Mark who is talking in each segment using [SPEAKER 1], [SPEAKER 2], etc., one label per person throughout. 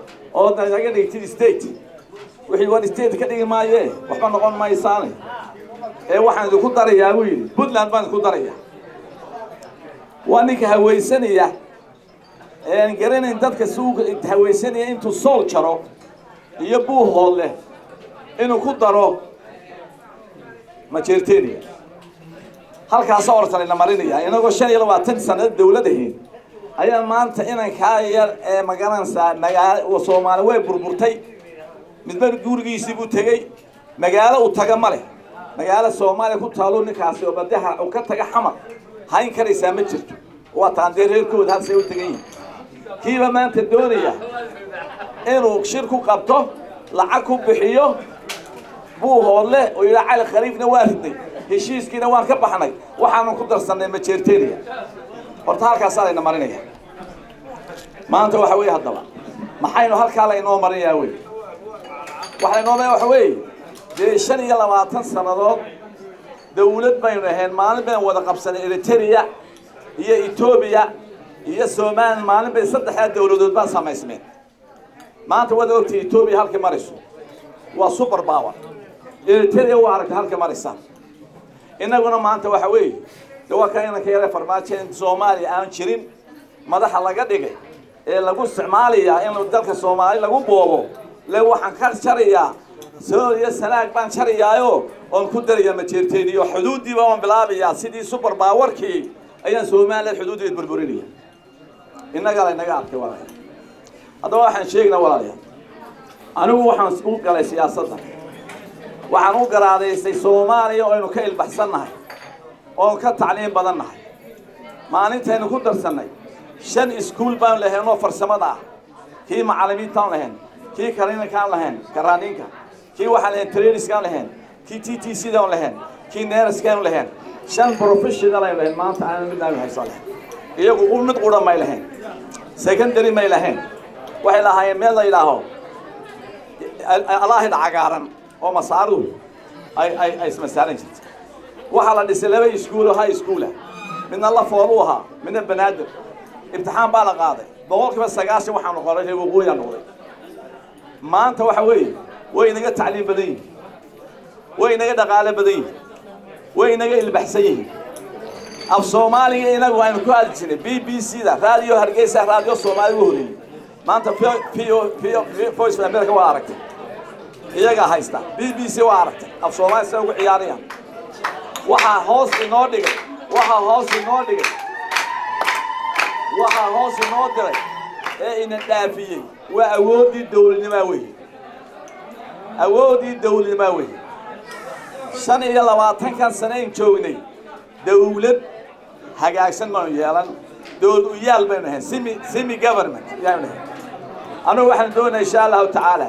[SPEAKER 1] oo naga dhigtid state wixii war state ka dhigi maaye waxba noqon maysaane ee waxaan idinku darayaa buu yidhi puntland baan idinku daraya waa ninka hawaysanaya ean garanayn dadka suuqa hawaysanaya intuu sool jaro iyo buuhood leh inuu ku daro majeerteniya halkaasa ortalayna marinaya inagoo shan iyo labaatan sanad dawlad ahayn ayaa maanta inankaa yar ee magaranaysaa magaalo soomaali way burburtay midba gurigiisii buu tegey magaalo uu taga ma leh magaalo soomaaliya ku taalo ninkaasi oo badaha uu ka taga xamar hayn karaysaa ma jirto waa taan dee reerkooda halsay u tegan yihin kiiba maanta doonaya inuu shir ku qabto lacag ku bixiyo buuhoodle oo yidhaa cali khaliifna waa ridnay heshiiskiina waan ka baxnay waxaanu ku darsannay majeerteniya horta halkaasaa layna marinaya maanta waxa weeye haddaba maxaynu halkaa laynoo marinayaa wey waxa laynoo marinaya waxa weeye dee shan iyo labaatan sannadood dawlad baynu ahayn maalin baynu wada qabsanay eriteria iyo etoobiya iyo somalilan maalin bay saddexdaa dawladood baan samaysmeen maanta waad ogtay etoobiya halkay marayso waa super power eriteria waa aragtay halkay maraysaa innaguna maanta waxa weeye de waa ka inanka yare farmaajo in soomaaliya aan jirin madaxa laga dhigay ee lagu isticmaalayaa in dalka soomaali lagu boobo le waxaan ka jarayaa sool iyo sanaag baan jarayaayo oon ku daraya majeerteeniyo xuduuddiiba waan bilaabayaa sidii super powerkii ayaan somaliland xuduuddeed burburinaya innagaa laynaga arkay walaalayaal haddaba waxaan sheegnaa walaalayaal anigu waxaan u galay siyaasadda waxaan u garaadaysay soomaaliya oo aynu ka ilbaxsannahay oon ka tacliim badan nahay maalintaynu ku darsannay shan iskuul baan lahayn oo farsamada ah kii macallimiintaan lahayn kii kaliinkaan lahayn karaaniinka kii waxaan lahayn trainiskaan lahayn kii t t c daan lahayn kii neeraskaan lahayn shan professional aynu lahayn maanta aanan mid aanu haysan lahayn iyagu u mid qura may lahayn secondary may lahayn waxay lahaayeen meel la yidhaaho alaahida cagaaran oo masaaruhu ay ay ay ismasaaran jirtay waxaa la dhisay laba iskuul oo high schoola midna lafool u ahaa midna banaadir imtixaan baa la qaaday boqolkiiba sagaashan waxaa noqonay reer waqooyaa noqday maanta waxa weeye way inaga tacliim badan yihin way inaga dhaqaale badan yihin way inaga ilbaxsan yihiin af soomaaliga inagu aynu ku hadli jirnay b b c da raadiyo hargeysa raadiyo soomaali u horeeyey maanta voice of america waa aragtay iyagaa haysta b b c waa aragtay af soomaali sida ugu ciyaarayaan waxaa hoos inoo dhigay waxaa hoos inoo dhigay waxaa hoos inoo diray ee ina dhaafiyey waa awooddii dawladnimaa weeye awooddii dawladnimaa weeye shan iyo labaatankan sanayn joognay dawlad hagaagsan baanu yeelan dowlad u yaal baynu ahayn simi simi government yaanu ahayn anugu waxaan doonaya insha allahu tacaala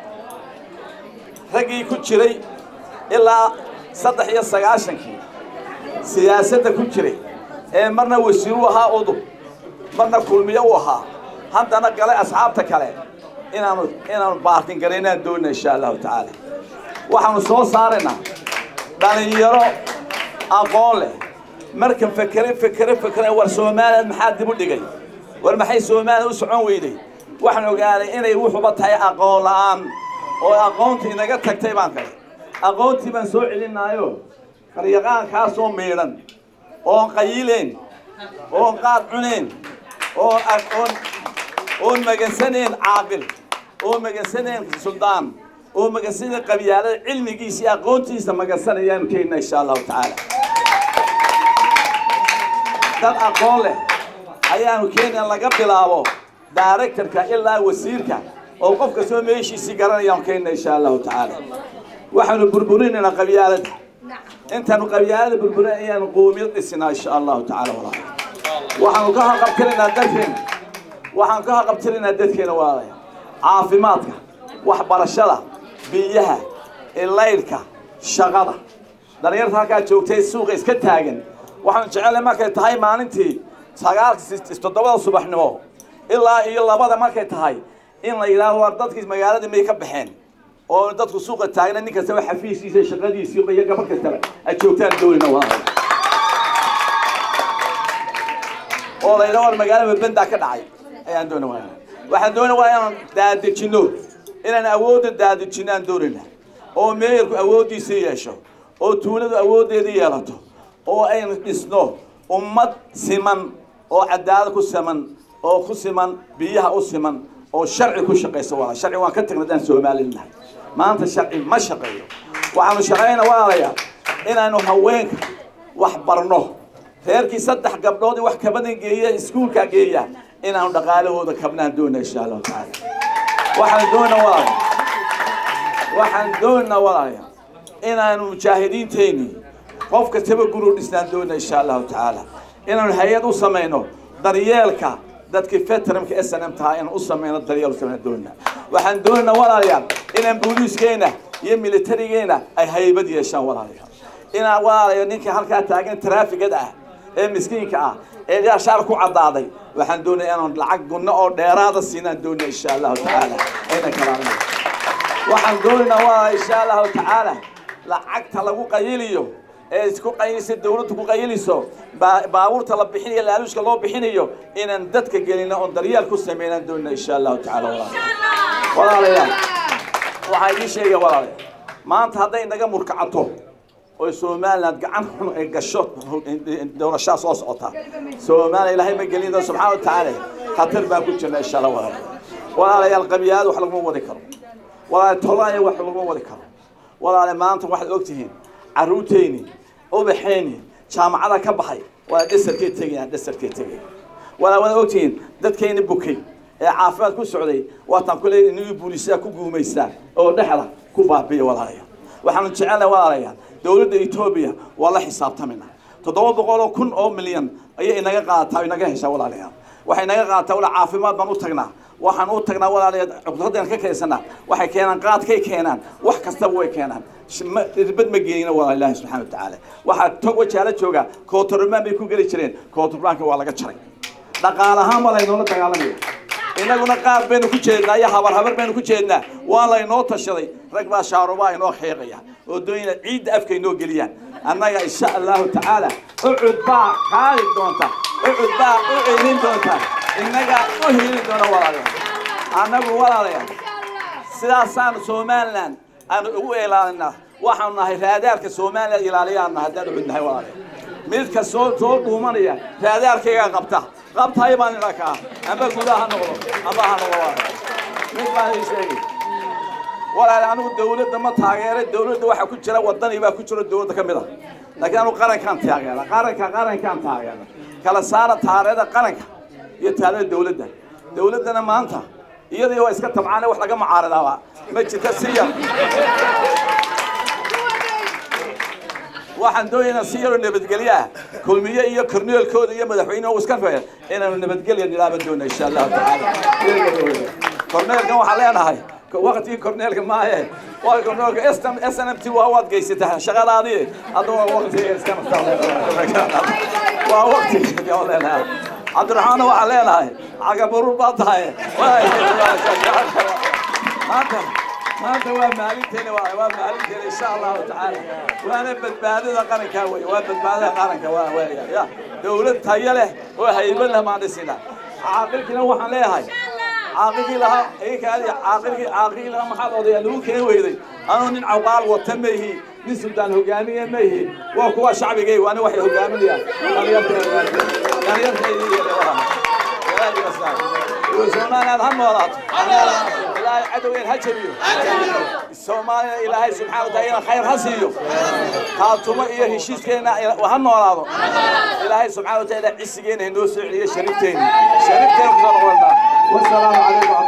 [SPEAKER 1] raggii ku jiray ilaa saddex iyo sagaashankii siyaasadda ku jiray ee marna wasiiru ahaa udub marna kulmiyo u ahaa haddana galay asxaabta kale inaanu inaanu baartin garaynaan doonina insha allahu tacaala waxaanu soo saaraynaa dhalinyaro aqoon leh marka fekere fekere fekere war soomaaliya maxaa dib u dhigay war maxay soomaaliya u socon weyday waxaan ogaaday inay wuxuba tahay aqoon la'aan oo aqoontii inaga tagtay baan kale aqoontii baan soo celinaayo qaryaqaankaasoo miidhan oon qayileen oon qaad cuneen oon oon oon magansaneen caaqil oon magansaneen suldaan oo magansaneen qabyaalada cilmigiisa iyo aqoontiisa magansanayaan keenna insha allahu tacaala dad aqoon leh ayaanu keenan laga bilaabo directorka ilaa wasiirka oo qof kastoo meeshiisii garanayaan keenna insha allahu tacaala waxaanu burburinaynaa qabyaalada intaanu qabyaalada burburin ayaanu qoomiyad dhisinaa insha allahu tacaala walaa waxaanu ka haqabtiraynaa dadkeena waxaan ka haqabtiraynaa dadkeena waalaya caafimaadka waxbarashada biyaha ilaydhka shaqada dhalinyarta halkaa joogtay suuqa iska taagan waxaan jecelahay markay tahay maalintii sagaalka toddobada subaxnimo ilaa iyo labada markay tahay in la yidhaaho war dadkii magaaladii may ka baxeen oo dadku suuqa taagna nin kastaba xafiiskiisa shaqadiisii iyo gabar kastaba ay joogtaan doonina waa oo la yidhaho war magaalada bendaa ka dhacay ayaan doona waa waxaan doonaya waa inaan daadejinno inaan awoodda daadejinno aan doonayna oo meeyarku awooddiisa yeesho oo tuuladu awooddeeda yeelato oo aynu dhisno ummad siman oo cadaalad ku siman oo ku siman biyaha u siman oo sharci ku shaqaysa walaal sharci waan ka tagnay daan soomaalinahay maanta sharci ma shaqeeyo waxaanu shaqayna walaalayaa inaanu haweenka wax barno reerkii saddex gabdhood wax kabadan geeya iskuulka geeya inaanu dhaqaalahooda kabnaan doona insha allahu tacaala waxaan doona walaala waxaan doona walaalayaa inaanu mujaahidiinteenni qof kastaba guru dhisnaan doona insha allahu tacaala inaanu hay-ad u samayno daryeelka dadkii veteranka s n m tahaa inaan u samayno daryeel u samayno doona waxaan doonaa walaalayaal inaan booliiskeena iyo militarigeena ay haybad yeeshaan walaalayaal inaan walaalayo ninka halkaa taagan traafigada ah ee miskiinka ah ee yaashaar ku caddaaday waxaan doonaya inaan lacag gunno oo dheeraada siinaan doonaya insha allahu tacaala ayna kalaamina waxaan doonaynaa walaala insha allahu tacaala lacagta lagu qayiliyo ee isku qayilisa dawladdu ku qayiliso baabuurta la bixinayo laaluushka loo bixinayo inaan dadka gelino oon daryeel ku sameynaan doonina insha allahu tacaala walaalayaal walaalayaal waxaa idiin sheegaya walaalayaal maanta hadday naga murkacato oo somaliland gacan xun ay gasho doorashaa soo socota soomaaliya ilaahay ma gelin doon subxaana watacaala khatar baan ku jirna insha allah walaalayaal walaalayaal qabiyaad wax laguma wadi karo walaalayaal tolaaya wax laguma wadi karo walaalayaal maanta waxaad ogtihiin carruurteyni ubaxeyni jaamacada ka baxay waa dhasarkay tegayaan dhasarkay tegayaan walaa waad ogtihiin dadkayni bukay ee caafimaad ku socday waataan ku leeyahay inuu booliisyaa ku guumaysaa oo dhexda ku baabiya walaalayaal waxaanu jecelnahay walaalayaal dowladda etoobiya waa la xisaabtamina toddoba boqol oo kun oo milyan ayay inaga qaadataa inaga heshaa walaalayaal waxay inaga qaadataa wala caafimaad baan u tagnaa waxaan u tagnaa walaalayaal cugdadaan ka kaysanaa waxay keenaan qaadkay keenaan wax kastaba way keenaan irbad ma geenina walaa ilaahi subxana watacaala waxaa tog wajaala jooga kootorobaan bay ku geli jireen kootorbaanka waa laga jaray dhaqaalahaan baa laynoola dagaalamaya inaguna qaar baynu ku jeednaa iyo habar habar baynu ku jeednaa waa laynoo tashaday rag baa shaarubaa inoo xeeqaya oo doonina ciidda afka inoo geliyaan annaga insha allahu tacaala ucud baa qaadi doonta ucud baa u celin doonta innaga u heli doona walaalayaal annagu walaalayaal sidaasaan somaliland aanu ugu ilaalinaa waxaanu nahay raadaarka somaliland ilaaliyaan nahay haddaan ucud nahay walaalayaal midka soo soo dhuumanaya raadaarkayga qabta qabtahay baan idha kaa amba gudaha ha noqdo amba ha noqdo waa mid baan ii sheegay walaal anigu dawladda ma taageeray dawladda waxaa ku jira wadani baa ku jiro dawladda ka mid a laakiin anigu qarankaan taageera qaranka qarankaan taageera kala saara taareeda qaranka iyo taareeda dawladda dawladdana maanta iyadii waa iska tabcaane wax laga mucaaradaaba ma jirta si yar waxaan doonaynaa si yaroo nabadgelyo ah kulmiye iyo korneelkooda iyo madaxweynuhu iska faya inaanu nabadgelya nilaaban doona insha allahu tacaala korneelkan waxaan leenahay waqtigii korneelka maaye waa korneelka s n m t waa waad geysataa shaqadaadii hadda waa waqtiga iska waa waqtiga leenahay cabdiraxmaanna waxaan leenahay cagabarur baa tahay maanta maanta waa maalinteena waa waa maalinteena insha allahu tacaala waana badbaadada qaranka wey waa badbaadada qaranka waa weya ya dawlad tayo leh oo haybad leh maan dhisina caaqilkina waxaan leeyahay caaqilkii lahaa ikaadi caaqilkii caaqilkii lahaa maxaad odayaa lagu keen weyday anuu nin cawqaal wata ma ihi nin suldaan hogaamiye ma ihi waa kuwa shacbigay waana waxay hogaaminayaan dhalinyarta dhalinyarta somaliland ha noolaato ilaahay cadowgeen ha jabiyo soomaaliya ilaahay subxana wataala khayr ha siiyo kaatumo iyo heshiiskeena ha noolaado ilaahay subxana wataala cisigeena inoo soo celiyo sharifteeni sharifteena kusoo noqonaa wasalaamu calaykum